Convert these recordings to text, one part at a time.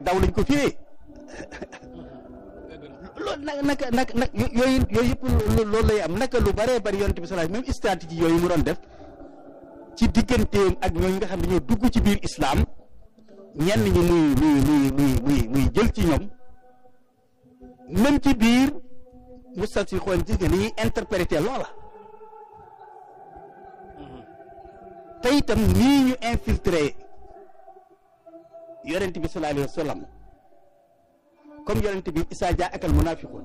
daw lañ ko firee loolu nag naka nag nag yooyu yooyu yëpp loolu lay am naka lu bëree bëri yonent bi sallallahu même stratégie yooyu mu doon def ci digganteem ak ñooñu nga xam ne ñoo dugg ci biir islam ñenn ñi muy muy muy muy muy muy jël ci ñoom même ci biir mustat si xool gis nga ni ñuy interpréter loola te itam nii ñu infiltré yonent bi sallallahu alayhi wa sallam comme yonent bi isaa jaa akal munafiqun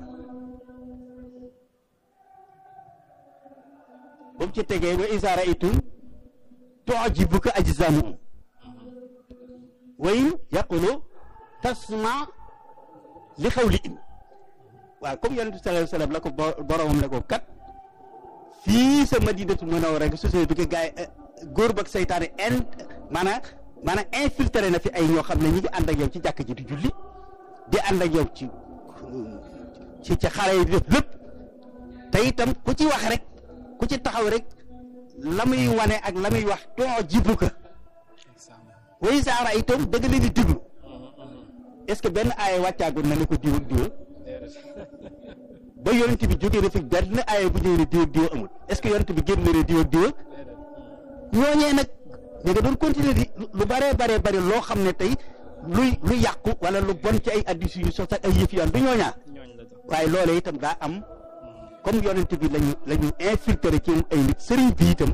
ba mu ci tegee wa isaa raaytum tu'jibuka ajsaamuhum wa in yaqulu tasma li xawlihim waaw comme yonent bi sallallahu alayhi wa sallam la ko boromam ne ko kat fii sa madinatu munawwara rek société bi ko gaay góor bak seytaane in maanaam maanaam infiltré na fi ay ñoo xam ne ñi ngi ànd ak yow ci jàkk ji di julli di ànd ak yow ci ci ci xare yi di def lépp te itam ku ci wax rek ku ci taxaw rek la muy wane ak la muy wax too jibu ka way saara itam dëgg leen di déglu est-ce que benn aaya wàccaagul na ne ko diw ak diw ba yonent bi jógee na fi benn aaya bu ñëwee ne diw ak diw amul est-ce que yonent bi génn na ne diw ak diw ñooñee nag ñu nga doon continuer di lu baree baree bari loo xam ne tey luy lu yàqu wala lu bon ci ay addis yu sos ak ay yëf yoon du ñooñaa waaye loolee itam daa am comme yonent bi lañu la ñu infiltré ci ay nit sëriñ bi itam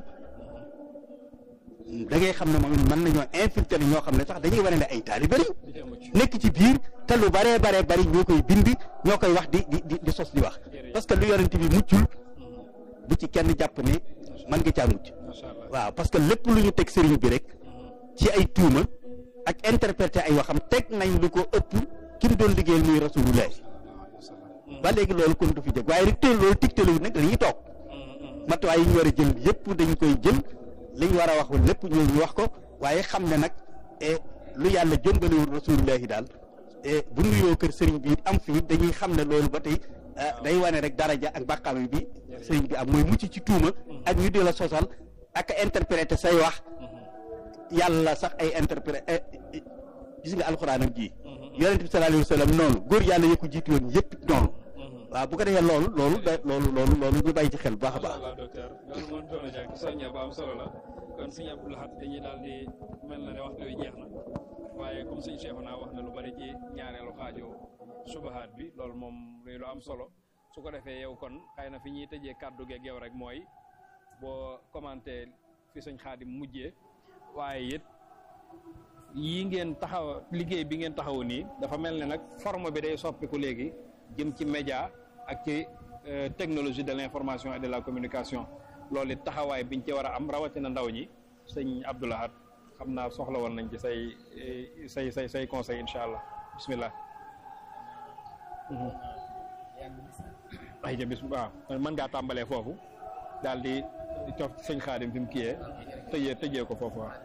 da ngay xam ne moom mën nañoo infiltré ñoo xam ne sax dañuy wane ne ay taalibe lañ nekk ci biir te lu baree baree bari ñoo koy bind ñoo koy wax di di di sos di wax parce que lu yonent bi muccul bu ci kenn jàpp ne mën nga caa mucc waaw parce que lépp lu ñu teg sëriñ bi rek ci ay tuuma ak interpréter ay waxam teg nañ lu ko ëpp ki mu doon liggéeyal muy rasulullah ba léegi loolu kon du fi jóg waaye rek teel loolu tigtalu nag dañuy toog matuwaay yi ñu war a jël yëpp dañ koy jël li ñu war a wax lépp ñoo ñu wax ko waaye xam ne nag lu yàlla jëmbaliwul rasulullahi daal bu nuyoo kër sëriñ bi am fii dañuy xam ne loolu ba tey day wane rek daraja ak bàqaam bi sëriñ bi am mooy mucc ci tuuma ak ñu di la sosal ak interpréter say wax yàlla sax ay interpréter gis nga alxuraanam ji yonent bi sallallahu alayhi wa sallam noonu góor yàlla yëkku jiitu woon yëpp noonu waaw bu ko defee loolu loolu da loolu loolu loolu ñu bàyyi ci xel bu baax a baax docteur loolu moom doon na jàng soññe bu am solo la kon sëñ Abdou Lahad dañuy daal di mel na ne waxtu wi jeex na waaye comme sëñ Cheikh naa wax na lu bari ci ñaareelu xaaju subahaat bi loolu moom luy lu am solo su ko defee yow kon xëy na fi ñuy tëjee kàddu geeg yow rek mooy boo commenté fi sëñ Xaadim mujjee waaye it yii ngeen taxaw liggéey bi ngeen taxaw nii dafa mel ne nag forme bi day soppiku léegi jëm ci média ak ci technologie de l'information et de la communication loolu it taxawaay biñ ci war a am rawatina ndaw ñi sëñ Abdou Lahad xam naa soxla woon nañ ci say say say say conseil incha allah bismillah ay ja bis waaw mën ngaa tàmbalee foofu daal di cof sëñ Xaadim fi mu kiyee tëjee tëjee ko foofu waaw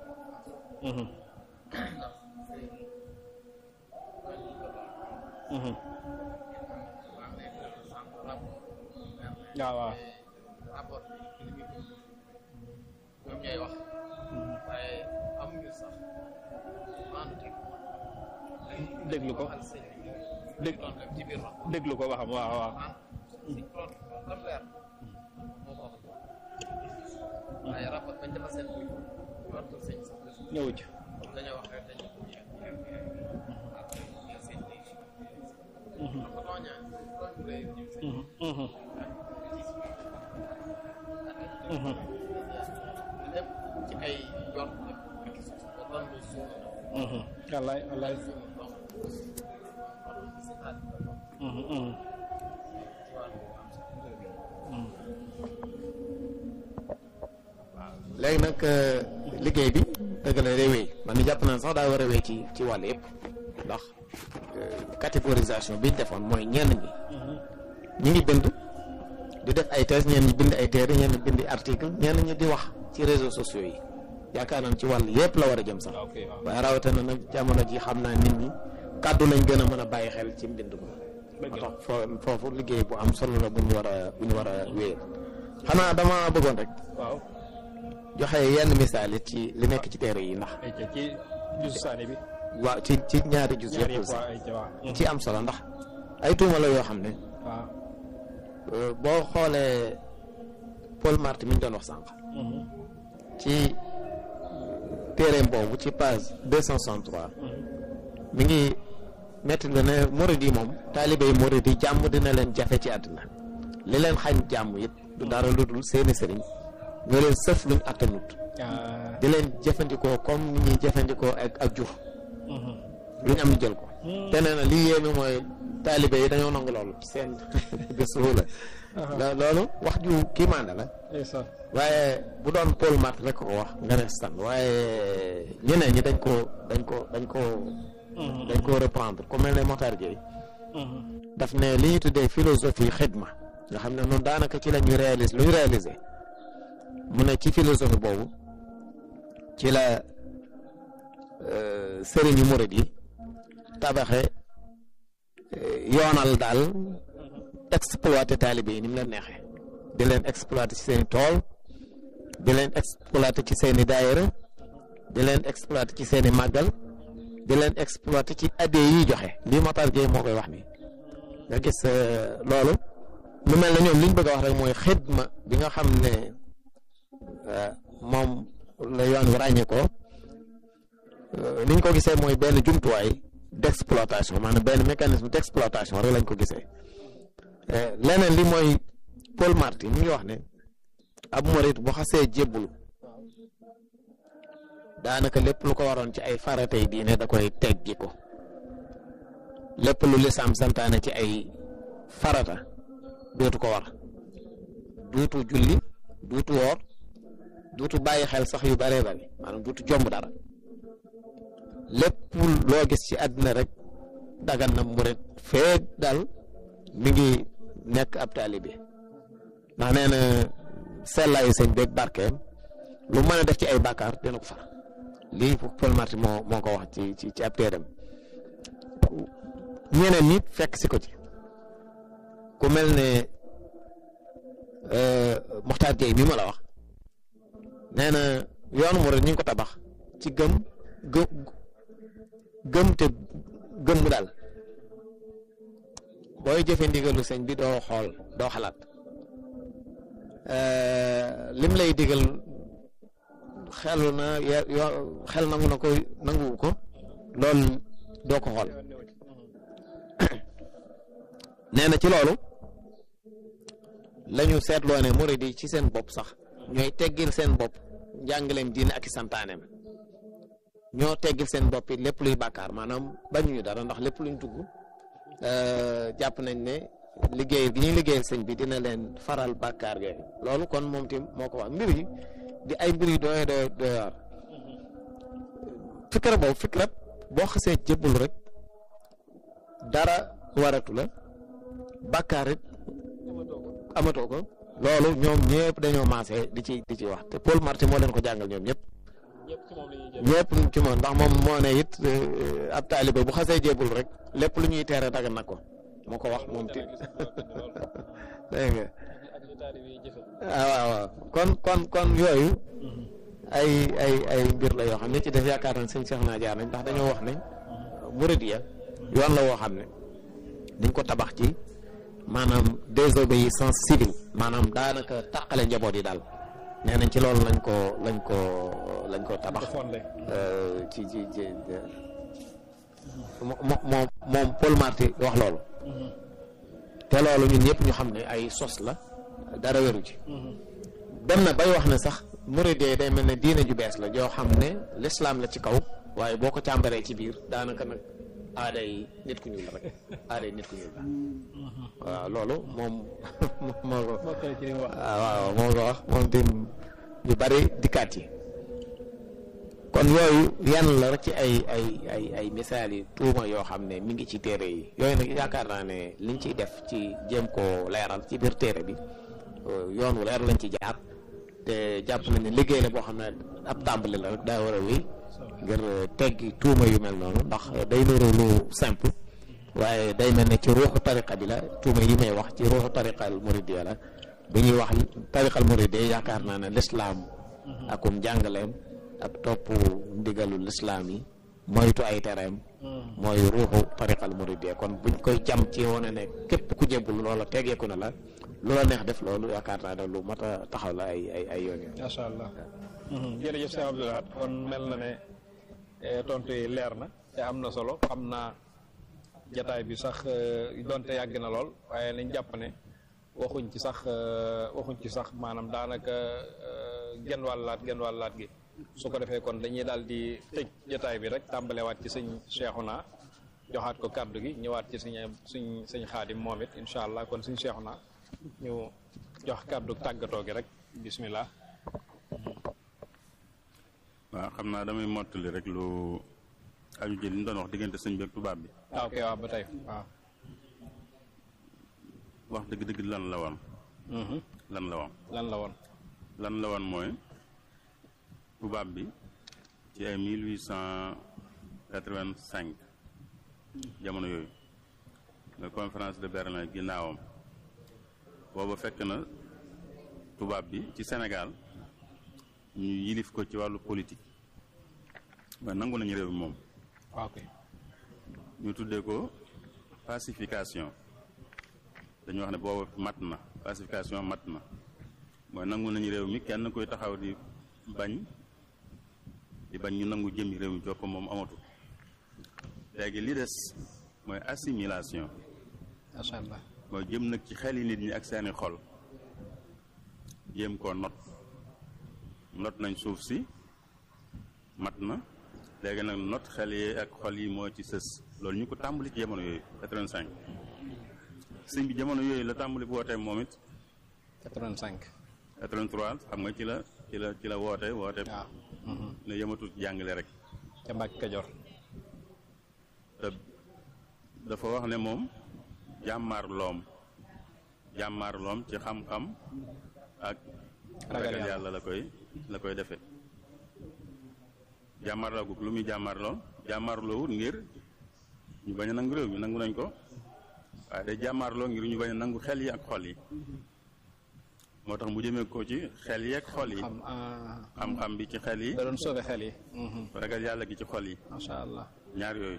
waaw waaw rapport bi li muy ñoom ñooy wax waaye amuñu sax maanu teg déglu ko dég ci biir wax déglu ko waxam waaw waaw si loolu lam leer moo ko wax waaye rapport bañ dafa seen bi wartul sëñ sax ñëw ci dañoo wax rek dañu sëñ bi ko tooñaa tooñ bu rëy ñu sëñ lépp ci ay jot ak ran lu suuf wallaay wallaay suuf donc si xaat léegi nag liggéey bi dëgg la day wéy man ni jàpp naa sax daa war a wéy ci ci wàll yëpp ndax catégorisation bi ñu defoon mooy ñenn ñi ñi ngi bind di def ay thèse ñenn ñi bind ay téere ñenn ñi bind article ñenn ñi di wax ci réseaux sociaux yi yaakaar naa ci wàll yëpp la war a jëm sax waaye rawatina nag jamono ji xam naa nit ñi kàddu lañ gën a mën a bàyyi xel ci mbind ko moo tax foo foofu liggéey bu am solo la bu ñu war a bu ñu war a wéyal xanaa dama bëggoon rek waaw joxe yenn misaal it ci li nekk ci téere yi ndax ay ca ci jusu saani bi waaw ci ci ñaari jus ñaar yëpp yëpp sax waa ay ci waa ci am solo ndax ay tuuma la yoo xam ne waaw euh, boo xoolee Paul Marty mi ñu doon wax sànq ci téereem boobu ci page 263 mi ngi metti la ne murid yi moom taalibe yi murid yi jàmm dina leen jafe ci àddina li leen xañ jàmm it du dara lu dul seeni sëriñ ñoo leen sëf luñ attanut ah di leen jëfandikoo comme ni ñuy jëfandikoo ak ak jur lu ñu am ñu jël ko te nee na lii yéeme mooy taalibe yi dañoo nangu loolu seen gëstu la loolu wax ju kii maanda la ndeysaan waaye bu doon Paul Marty rek ko wax nga ne stan waaye ñeneen ñi dañ ko dañ ko dañ ko dañ ko reprendre ku mel ne Mokhtar Gueye daf ne li ñu tuddee philosophie xidma nga xam ne noonu daanaka ci la ñuy réaliser lu ñu réaliser mu ne ci philosophie boobu ci la sëriñu murid yi tabaxe yoonal daal exploiter taalibe yi ni mu leen neexee di leen exploiter ci seeni tool di leen exploiter ci seeni daayira di leen exploiter ci seeni màggal di leen exploiter ci addee yiy joxe lii Matar Gueye moo koy wax ni nga gis loolu mu mel ne ñoom li ñu bëgg a wax rek mooy xidma bi nga xam ne moom la yoon wi ràññee ko ni ñu ko gisee mooy benn jumtuwaay d'exploitation maanaam benn mécanisme d'exploitation rek lañ ko gisee leneen li mooy Paul Marty mi ngi wax ne ab murit bu xasee jébbulu daanaka lépp lu ko waroon ci ay faratay diine da koy teggi ko lépp lu lislaam santaane ci ay farata dootu ko war duutu julli duutu woor duutu bàyyi xel sax yu bëree bëri maanaam duutu jomb dara lépp loo gis ci àddina rek dagan na murit feeg daal mi ngi nekk ab taalibe ndax nee na sellaayu sëñ beeg barkeem lu mën a def ci ay bàkkaar dina ko far lii Paul Marty moo moo ko wax ci ci ci ab téeram ñeneen nit fekk si ko ci ku mel ne Mokhtar Gueye mi ma la wax nee na yoonu murid ñu ngi ko tabax ci gëm gë gëm te gëm daal booy jëfe ndigalu sëñ bi doo xool doo xalaat lim lay digal xelu na yo xel nangu na ko nanguwu ko loolu doo ko xool nee na ci loolu la ñu seetloo ne murid yi ci seen bopp sax ñooy teggil seen bopp njàngaleem diine ak i santaaneem ñoo teggil seen bopp it lépp luy bàkkaar maanaam bañuñu dara ndax lépp luñ dugg jàpp nañ ne liggéey gi ñuy liggéeyal sëñ bi dina leen faral bàkkaar yooyu loolu kon moom tim moo ko wax mbir yi di ay mbir yu doy doy doy waar fikra boobu fikra boo xasee jëbbul rek dara waratu la bàkkaar it amatoo ko loolu ñoom ñëpp dañoo maase di ci di ci wax te Paul Marty moo leen ko jàngal ñoom ñëpp ñëpp ci moom ndax moom moo ne it ab taalibe bu xasee jébul rek lépp lu ñuy teere dagan na ko moo ko wax moom ti dégg nga ah waaw waaw kon kon kon yooyu ay ay ay mbir la yoo xam ne ci def yaakaar nañ sëñ Cheikh naa jaar nañ ndax dañoo wax ne muridiya yoon la woo xam ne dañ ko tabax ci maanaam désobéissance civile maanaam daanaka tàqale njaboot yi daal nee nañ ci loolu lañ ko lañ ko lañ ko tabax ci ci ci moom moom moom Paul Marty wax loolu te loolu ñun ñëpp ñu xam ne ay sos la dara wéru ci dem na bay wax ne sax muridee day mel ne diine ju bees la joo xam ne lislaam la ci kaw waaye boo ko càmbaree ci biir daanaka nag aaday nit ku ñuul la rek aaday nit ku ñuul la waaw loolu moom moo ko waaw moo ko wax moom tim yu bari dikkaat yi kon yooyu yenn la rek ci ay ay ay ay misaal yi tuuma yoo xam ne mi ngi ci téere yi yooyu nag yaakaar naa ne liñ ciy def ci jéem koo leeral ci biir téere bi yoon wu leer lañ ci jaar te jàpp nañ ne liggéey la boo xam ne ab tàmbali la rek daa war a wéy ngir teggi tuuma yu mel noonu ndax day nuru lu simple waaye day mel ne ci ruuxu tariqa bi la tuuma yi may wax ci ruuxu tariqal muridiya la bi ñuy wax tariqal muridiya yaakaar naa ne lislaam akum jàngaleem ak topp ndigalu lislaam yi moytu ay tereem mooy ruuxu tariqal muridiyya kon buñ koy jam ci wane ne képp ku jébbul loola tegeeku na la lu la neex def loolu yaakaar naa ne lu mat a taxaw la ay ay ay yoon yoon macha allah. jërëjëf Cheikh Abdou Lahad kon mel na ne tontu yi leer na te am na solo xam naa jataay bi sax donte yàgg na lool waaye nañ jàpp ne waxuñ ci sax waxuñ ci sax maanaam daanaka genn wàllaat genn wàllaat gi su ko defee kon dañuy daal di tëj jataay bi rek tàmbalewaat ci sëñ Cheikhouna joxaat ko kàddu gi ñëwaat ci suñ suñ sëñ xaadim moom it incha allah kon sëñ Cheikhouna ñu jox kàddu tàggatoo gi rek bismillah waaw xam naa damay mottali rek lu aju ci li ñu doon wax diggante sëñ bi ak tubaab bi ah ok waaw ba tey waaw wax dëgg-dëgg lan la woon lan la woon lan la woon lan la woon mooy tubaab bi ci ay mille huit cent quatre-vingt-cinq jamono yooyu nga conférence de Berlin ginnaawam booba fekk na tubaab bi ci Sénégal ñu yilif ko ci wàllu politique waaye nangu nañu réew mi moom ok ñu tuddee ko pacification dañu wax ne booba mat na pacification mat na mooy nangu nañu réew mi kenn koy taxaw di bañ di bañ ñu nangu jëmmi réew mi jox ko moom amatu léegi li des mooy assimilation macha allah mooy jëm nag ci xel yi nit ñi ak seeni xol jéem koo not not nañ suuf si mat na léegi nag not xel yi ak xol yi moo ci sës loolu ñu ko tàmbali ci jamono yooyu 85 sëñ bi jamono yooyu la tàmbali bu wootee moom it 85 83 xam nga ci la ci la ci la woote woote waaw ne yëmatul ci jàngale rek ca Mbàkke Kajoor te dafa wax ne moom jàmmaar loom jàmmaar loom ci xam-xam ak Ragal ragal yàlla. yàlla la koy la koy defee jàmmaarloo gu lu muy jàmmaarloo jàmmaarloo wut ngir ñu bañ a nangu réew mi nangu nañ ko waaye day jàmmaarloo ngir ñu bañ a nangu xel yi ak xol yi moo tax mu jëmee ko ci xel yi ak xol yi xam ah xam-xam bi ci xel yi da doon sauver xel yi ragal yàlla gi ci xol yi macha allah ñaar yooyu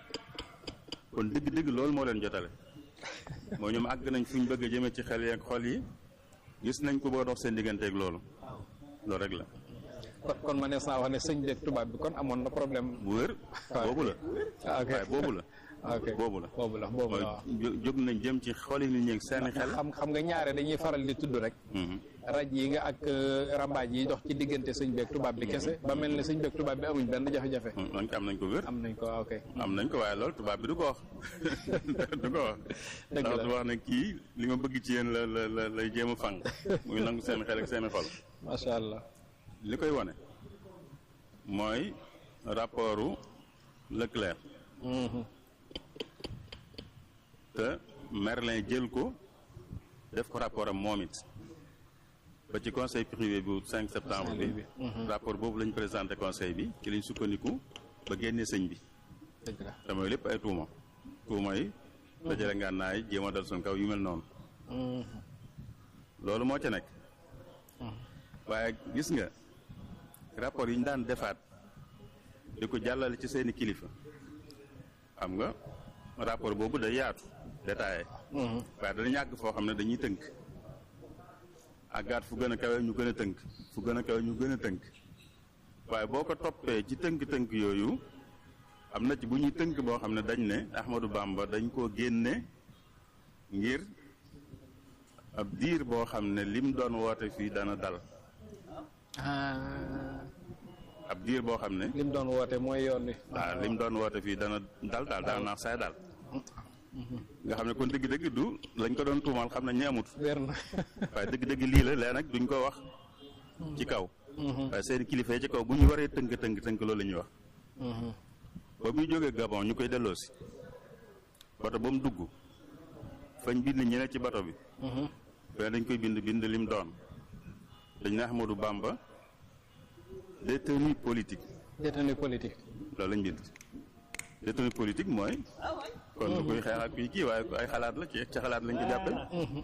kon dëgg-dëgg loolu moo leen jotale moo ñoom àgg nañ fu ñu bëgg a jëmee ci xel yi ak xol yi gis nañ ko boo dox seen digganteeg loolu loolu rek la kon kon ma ne saa wax ne sëñ beeg tubaab bi kon amoon na problème bu wér boobu la ah ok waaye boobu la ok boobu la boobu la boobu mooy la waaw jó- jóg nañ jëm ci xoli nit ñi ak seeni xel xam xam nga ñaare dañuy faral di tudd rek Mhm. raj yi nga ak euh, rambaaj yi dox ci diggante sëñ beeg tubaab bi kese ba mel ne sëñ beeg tubaab bi amuñ benn jafe-jafe Mhm. nañ ko am nañ ko wér am nañ ko ok am nañ ko waaye loolu tubaab bi du ko wax du ko wax Dëgg ndax la. du wax ne kii li ma bëgg ci yéen la la la lay jéem a fang muy nangu seen xel ak seeni xol macha allah li koy wane mooy rapportu Leclerc Mhm. te Merlin jël ko def ko rapport am moom it ba ci conseil privé bu 5 septembre bi rapport boobu lañ présenté conseil bi ci lañ sukkandiku ba génnee sëñ bi dëgg la te mooy lépp ay tuuma tuuma yi dajale ngànnaay jéem a dal suñ kaw yu mel noonu Mhm. loolu moo ca nekk waaye gis nga rapport yi ñu daan defaat di ko jàllale ci seeni kilifa xam nga rapport boobu day yaatu détaillé Mhm. waaye dana ñàgg foo xam ne dañuy tënk àggaat fu gën a kawe ñu gën a tënk fu gën a kawe ñu gën a tënk waaye boo ko toppee ci tënk-tënk yooyu am na ci bu ñuy tënk boo xam ne dañ ne Ahmadou Bamba dañ koo génne ngir ab diir boo xam ne lim doon woote fii dana dal ah ab diir boo xam ne lim doon woote mooy yoon wi waaw lim doon woote fii dana dal daal dana naax saay daal nga xam ne kon dëgg-dëgg du lañ ko doon tuumaal xam nañ ne amut wér na waaye dëgg-dëgg lii la léegi nag duñ ko wax ci kaw waaye seen kilifa yi ci kaw bu ñu waree tënk tënk tënk loolu la ñuy wax Mhm. ba muy jógee Gabon ñu koy delloosi bato ba mu dugg fañ bind ñeneen ci bato bi Mhm. fee dañ koy bind bind lim doon dañ ne Ahmadou Bamba détenu politique détenu politique loolu lañ bind détenu politique mooy kon du koy xeex ak kuy kii waaye ay xalaat la ci ci xalaat lañ ko jàppee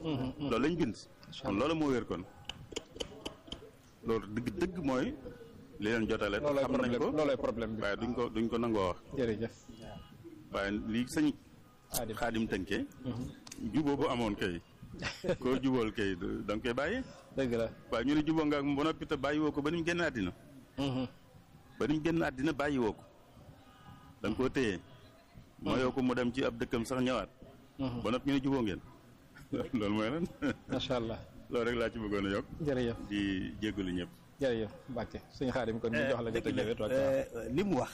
loolu lañ bind kon loolu moo wér kon loolu dëgg dëgg mooy li leen jotale loolooy xam nañ problème ko loolooy problème bi waaye duñ ko duñ ko nangoo wax jërëjëf waaye lii sëñ Xaadim. xaadim tënkee juboo bu amoon kay koo jubool kay du- da nga koy bàyyi dëgg la waaye ñu ne juboo nga ak ba noppi te bàyyi woo ko ba ni mu génn àddina ba ni mu génn àddina bàyyi woo ko da nga koo téye mooyoo ko mu dem ci ab dëkkam sax ñëwaat ba noppi ñu ne juboo ngeen loolu mooy lan macha allah loolu rek laa ci bëggoon a yokk jërëjëf di jéggalu ñëpp jërëjëf Mbacke suñu Xaadim kon ñu jox la nga dëgg la tëjee toog euh, li mu wax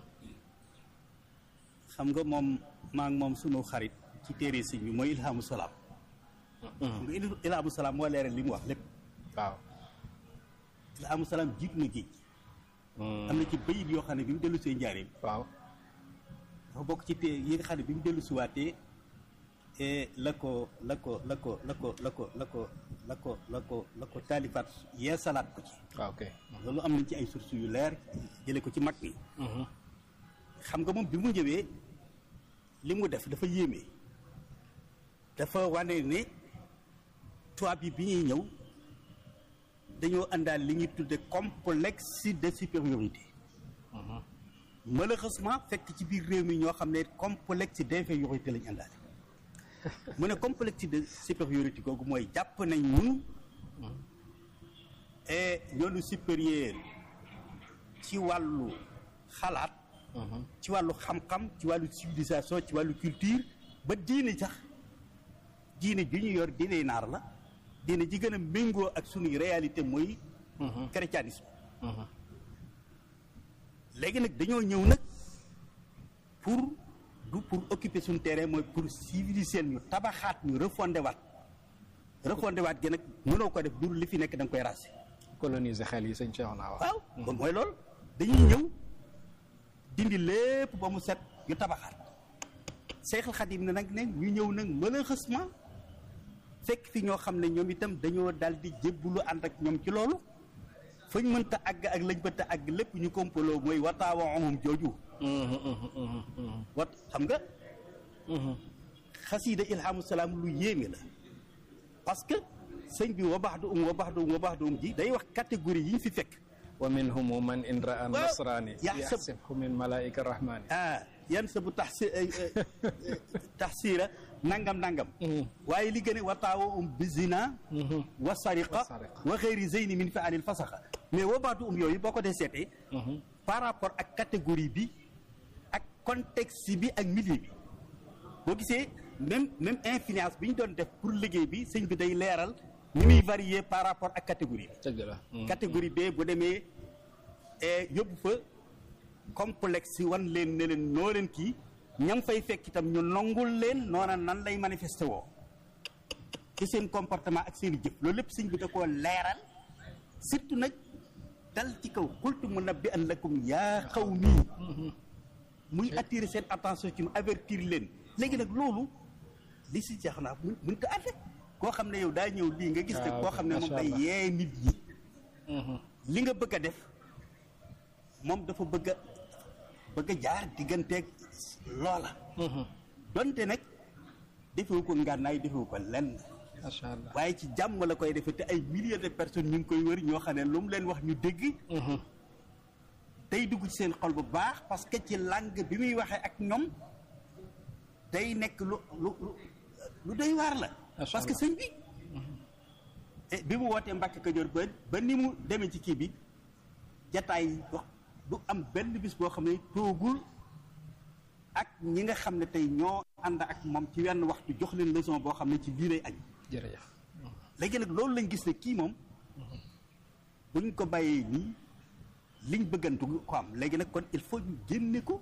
xam nga moom maa ngi moom sunu xarit ci téere sëñ bi mooy ilhamu salaam xam nga il- ilhamu salaam moo leeral li mu wax lépp waaw ilhamu salaam jiitu na géej am na ci bayit yoo xam ne bi mu dellu see njaareem waaw dafa bokk ci té yi nga xam ne bi mu dellu si waatee eh, la ko la ko la ko la ko la ko la ko la ko la ko la ko taalifaat yee salaat ko ci waaw ok loolu am nañ ci ay sources yu leer jële ko ci mag mi xam nga moom bi mu ñëwee li mu def dafa yéeme dafa wane ne tubaab yi bi ñuy ñëw dañoo àndaal li ñuy tudde complexe de supériorité malheureusement fekk ci biir réew mi ñoo xam ne complexe d'infériorité lañu àndaale mu ne complexe de supériorité googu mooy jàpp nañ ñun et ñoonu supérieur ci wàllu xalaat ci wàllu xam-xam ci wàllu civilisation ci wàllu culture ba diine sax diine ji ñu yor diine naar la diine ji gën a méngoo ak sunuy réalité mooy chrétianisme léegi nag dañoo ñëw nag pour du pour occuper suñu terrain mooy pour civiliser ñu tabaxaat ñu refondé waat refondé waat gi nag mënoo ko def dur li fi nekk da nga koy raser coloniser xel yi sëñ Cheikh naa wax waaw kon mooy loolu dañuy ñëw dindi lépp ba mu set ñu tabaxaat Seexul Xadim ne nag ne ñu ñëw nag malheureusement fekk fi ñoo xam ne ñoom itam dañoo daal di jébbulu ànd ak ñoom ci loolu fañ mënta àgg ak lañ mënta àgg lépp ñu kompaloo mooy wataawa amum jooju wat xam nga xasiida ilhamu salaam lu yéeme la parce que sëñ bi wa baax du um wa baax du um wa baax du um ji day wax catégorie yi ñu fi fekk wa minhum man in raa Waaw. nasrani Yaxsab- yaxsibhu min malaika rahmani ah yan sa bu tax si taxsiira nangam nangam waaye li gën a wataawa um bizina wa sariqa Wa sariqa. wa xëyri zeyni min fi anil fasaxa mais wa baax du um yooyu boo ko dee seetee par rapport ak catégorie bi ak contexte bi ak milieu bi boo gisee même même influence bi ñu doon def pour liggéey bi sëñ bi day leeral ni muy varier par rapport ak catégorie bi dëgg la catégorie B bu demee eh, yóbbu fa complexe wan leen ne leen noo leen kii ñam fay fekk itam ñu nongul leen noona nan lay manifesté woo ci seen comportement ak seen i jëf loolu lépp sëñ bi da koo leeral surtout nag dal ci kaw xultu mu nabbi an lakum yaa xaw mii muy attirer seen attention ci mu avertir leen léegi nag loolu li si jeex naa mun mun ko àtte koo xam ne yow daa ñëw lii nga gis ne Ah, koo xam ne moom macha day Allah. yee nit ñi li nga bëgg a def moom dafa bëgg a bëgg a jaar digganteeg loola donte nag defewu ko ngànnaay defewu ko lenn macha allah waaye ci jàmm la koy defee te ay milliers de personnes ñu ngi koy wër ñoo xam ne lu mu leen wax ñu dégg day dugg ci seen xol bu baax parce que ci langue bi muy waxee ak ñoom day nekk lu lu lu lu doy waar la Macha parce que Allah. sëñ bi eh, bi mu wootee Mbàkke Kajoor ba ba ni mu demee ci kii bi jataay wax du am benn bis boo xam ne toogul ak ñi nga xam ne tey ñoo ànd ak moom ci wenn waxtu jox leen leçon boo xam ne ci lii lay añ jërëjëf léegi nag loolu lañ gis ne kii moom buñ ko bàyyee nii liñ bëggantu ko am léegi nag kon il faut ñu génne ko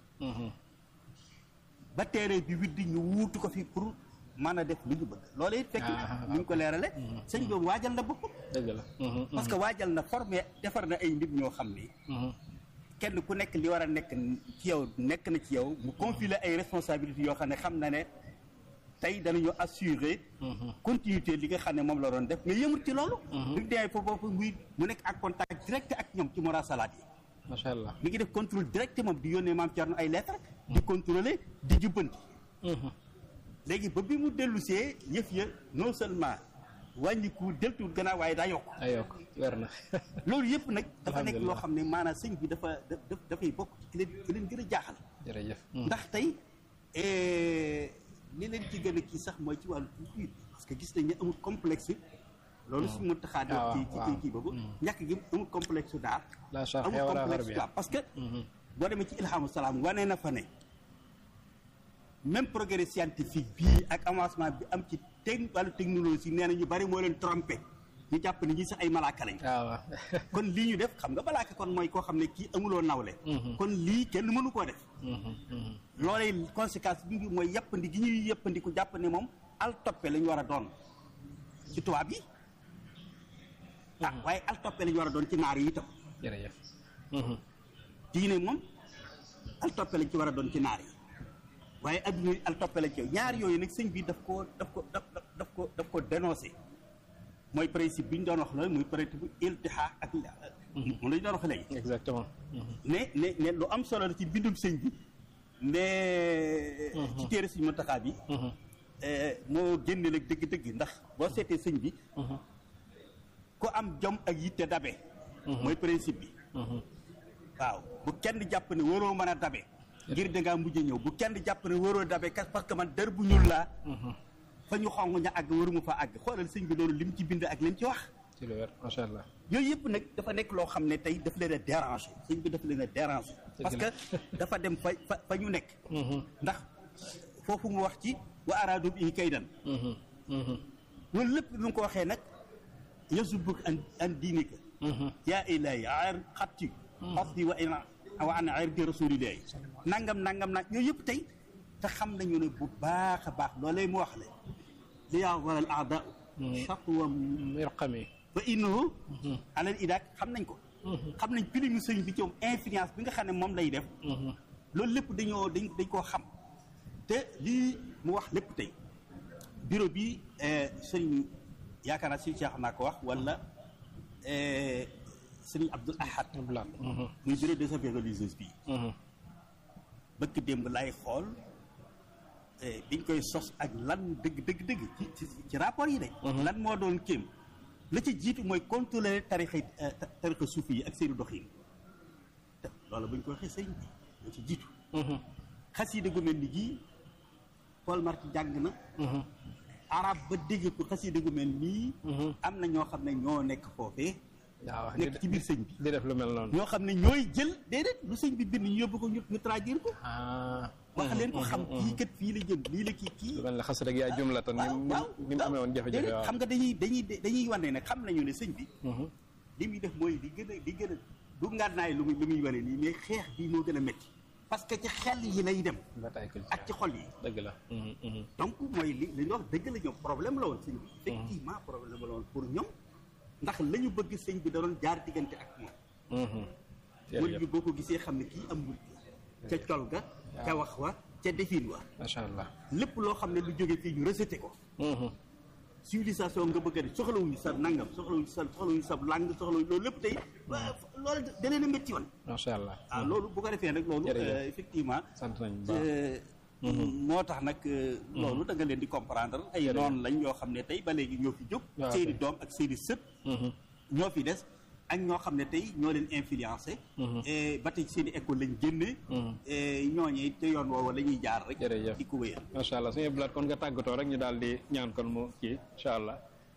ba teere bi widdi ñu wuutu ko fi pour mën a def li ñu bëgg loolu it fekk Ah, na ñu ko leerale sëñ boobu waajal na boppam dëgg la parce que waajal na formé defar na ay nit ñoo xam ni kenn ku nekk li war a nekk ci yow nekk na ci yow mu confier ay responsabilités yoo xam ne xam na ne tey danañu assurer continuité li nga xam ne moom la doon def mais yëmut ci loolu bi mu demee foofu muy mu nekk en contact direct ak ñoom ci morasalaat yi macha allah mi ngi def contrôle direct moom di yónnee maam Thierno ay lettres di contrôler di jubbanti léegi ba bi mu dellusee yëf ya non seulement wàññiku deltuwul gannaaw waaye daa yokk ay yokk weer na loolu yëpp nag dafa nekk loo Alhamdulillah. xam ne maanaam sëñ bi dafa da da- dafay bokk ci ki leen ki leen gën a jaaxal jërëjëf ndax tey eh, li leen ci gën a kii sax mooy ci wàllu culture parce que gis nañ ne amul complexe loolu su mu taxaa di Ah, wax ci ci waaw. kii boobu ñàkk gi amul complexe daar la charge amul wala complexe xarbi daar parce que boo demee ci ilhamu salaam wane na fa ne même progrès scientifique bii ak avancement bi am ci teg wàllu technologie nee na ñu bari moo leen trompé ñu jàpp ne ñi sax ay malaaka lañ waaw waaw kon lii ñu def xam nga malaaka kon mooy koo xam ne kii amuloo nawle kon lii kenn mënu koo def loolee conséquence bi mooy yàppandi gi ñuy yàppandi ku jàpp ne moom al toppe la ñu war a doon ci tubaab yi ah waaye al toppe la ñu war a doon ci naar yi itam jërëjëf diine moom al toppe lañ ci war a doon ci naar yi waaye adduna yi al toppe lañ ci ñaar yooyu nag sëñ bi daf ko daf ko daf daf daf ko daf ko dénoncé mooy principe bi ñu doon wax loolu muy principe iltihaa ak moom la ñu doon wax léegi exactement ne ne ne lu am solo la ci bindum sëñ bi ne ci téere sëñ Muntaxaa bi moo génne nag dëgg-dëgg ndax boo seetee sëñ bi ku am jom ak yitte dabe mooy principe bi waaw bu kenn jàpp ne waroo mën a dabe ngir dangaa mujj ñëw bu kenn jàpp ne waroo dabe kas parce que man dër bu ñuul laa fa ñu xong ña àgg waruma fa àgg xoolal sëñ bi loolu lim ci bind ak lim ci wax ci lu wér macha allah yooyu yëpp nag dafa nekk loo xam ne tey daf leen a déranger sëñ bi daf leen a déranger parce que dafa dem fa fa fa ñu nekk ndax foofu mu wax ci wa araadu bi kaydan loolu lépp bi mu ko waxee nag yasubuk an an diinika yaa ilaahi ar xatti xatti wa ina wa an irdi rasulillahi nangam nangam nag yooyu yëpp tey te xam nañu ne bu baax a baax loolee mu wax le li yaa waral aada chatwa mirqami ba innahu alal idaak xam nañ ko xam nañ pilimu sëñ bi ci moom influence bi nga xam ne moom lay def loolu lépp dañoo dañ dañ koo xam te lii mu wax lépp tey bureau bi sëñ yaakaar naa sëñ Cheikh naa ko wax wala sëñ Abdoul Ahad blaat muy bureau des affaires religieuses bii bëkk démb lay xool biñ koy sos ak lan dëgg dëgg dëgg ci ci ci rapport yi de lan moo doon kéem la ci jiitu mooy contrôler tarixa tarixa suufi yi ak seeni doxin te loolu buñ ko waxee sëñ bi la ci jiitu xasida gu mel ni gii Paul Marty jàng na arab ba dégg ko xasida gu mel nii am na ñoo xam ne ñoo nekk foofee waaw nekk ci biir sëñ bi di def lu mel noonu ñoo xam ne ñooy jël déedéet lu sëñ bi bind ñu yóbbu ko ñu ñu traduire ko ah wax leen ko xam kii kat fii la jëm lii la kii kii lu mel ne xas rek yaa jumlatan ni mu waaw ni mu amee woon jafe-jafe déedéet waaw xam nga dañuy dañuy dañuy wane ne xam nañu ne sëñ bi li muy def mooy li gën a li gën a du ngànnaay lu muy lu muy wane nii mais xeex bi moo gën a métti parce que ci xel yi lay dem bataille culturelle ak ci xol yi dëgg la donc mooy li li ñu wax dëgg la ñoom problème la woon sëñ bi effectivement problème la woon pour ñoom ndax la ñu bëgg sëñ bi da doon jaar diggante ak moom murid bi boo ko gisee xam ne kii am murid la ca col ga ca wax wa ca defin wa macha allah lépp loo xam ne lu jóge fii ñu rejeté ko civilisation nga bëgg a def soxlawuñu sa nangam soxlawuñu sa soxlawuñu sa langue soxlawuñu loolu lépp tey loolu da leen a métti woon macha allah waaw loolu bu ko defee nag loolu Jërëjëf. euh, effectivement sant nañ bu baax moo tax nag euh, loolu da nga leen di comprendre ay noonu lañ yoo xam ne tey ba léegi ñoo fi jóg waaw seeni kay. doom ak seeni sët ñoo fi des ak ñoo xam ne tey ñoo leen influencé et ba tey seeni école lañ génne et ñooñee te yoon woowa la ñuy jaar rek Jërëjëf. di ko wéyal macha allah suñu blaat kon nga tàggatoo rek ñu daal di ñaan kon mu kii incha allah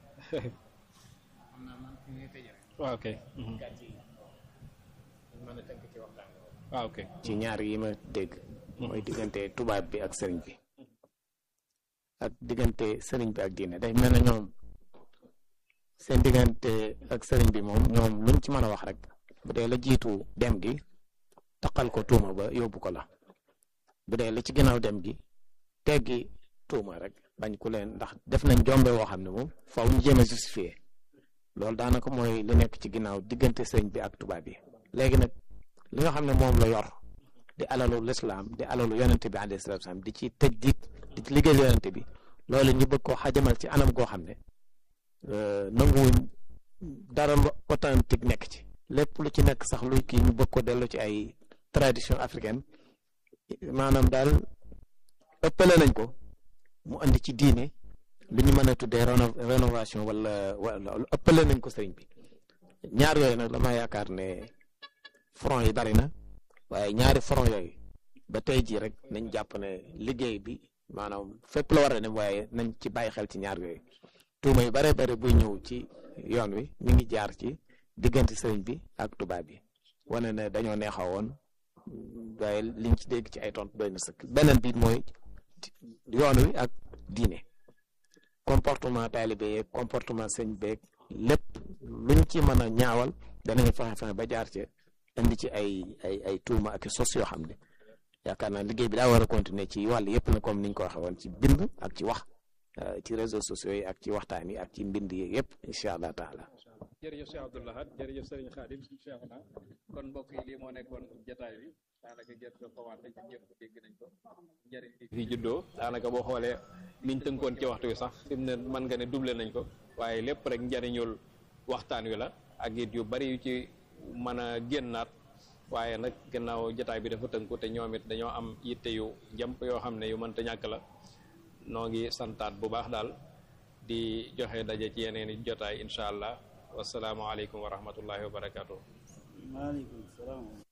xam naa man fi ngay tëjee rek waaw ok gàcce yi dañ mën a tënk ci waxtaan bi waaw ok ci ñaar yi ma dégg mooy diggante tubaab bi ak sëriñ bi ak diggante sëriñ bi ak diine day mel na ñoom seen diggante ak sëriñ bi moom ñoom luñ ci mën a wax rek bu dee la jiitu dem gi taqal ko tuuma ba yóbbu ko la bu dee la ci ginnaaw dem gi teggi tuuma rek bañ ku leen ndax def nañ jombe woo xam ne moom faaw ñu jéem a justifier loolu daanaka mooy li nekk ci ginnaaw diggante sëriñ bi ak tubaab bi léegi nag li nga xam ne moom la yor di alalu lislaam di alalu yonente bi alayhi salatu wasalam di ci tëj di di ci liggéeyal yonente bi loolu ñu bëgg koo xajamal ci anam goo xam ne euh, nanguwuñ dara lu authentique nekk ci lépp lu ci nekk sax luy kii ñu bëgg ko dellu ci ay tradition africaine maanaam daal ëppale nañ ko mu andi ci diine lu ñu mën a tuddee réno rénovation wala wala ëppale nañ ko sëriñ bi ñaar yooyu nag dama yaakaar ne front yi bari na waaye ñaari front yooyu ba tey jii rek nañ jàpp ne liggéey bi maanaam fépp la war a dem waaye nañ ci bàyyi xel ci ñaar yooyu tuuma yu bare bare buy ñëw ci yoon wi mi ngi jaar ci diggante sëriñ bi ak tubaab bi wane ne dañoo neexaw woon waaye liñ ci dégg ci ay tontu doy na sëkk beneen bi mooy yoon wi ak diine comportement taalibe yeeg comportement sëñ beeg lépp luñ ci mën a ñaawal danañ fexe fexe ba jaar ci indi ci ay ay ay tuuma ak sos yoo xam ne yaakaar naa liggéey bi daa war a continuer ci wàll yëpp na comme niñ ko waxee woon ci bind ak ci wax ci réseaux sociaux yi ak ci waxtaan yi ak ci mbind yi yëpp incha allah taala jërëjëf Cheikh Abdou Lahad jërëjëf Serigne Khadim Cheikh na kon mbokk yi lii moo nekkoon jataay bi daanaka gerte ko commenté ci ñëpp dégg nañ ko njëriñ bi fi juddoo daanaka boo xoolee niñ tënkoon ci waxtu wi sax fi mu ne mën nga ne doublé nañ ko waaye lépp rek njëriñul waxtaan wi la ak it yu bari yu ci mën a génnaat waaye nag gannaaw jataay bi dafa tënku te ñoom it dañoo am yitte yu jàmp yoo xam ne yu mënta ñàkk la noo ngi santaat bu baax daal di joxe daje ci yeneen i jotaay incha allah wasalaamualeykum wa rahmatullahi wa barakaatu. maaleykum salaam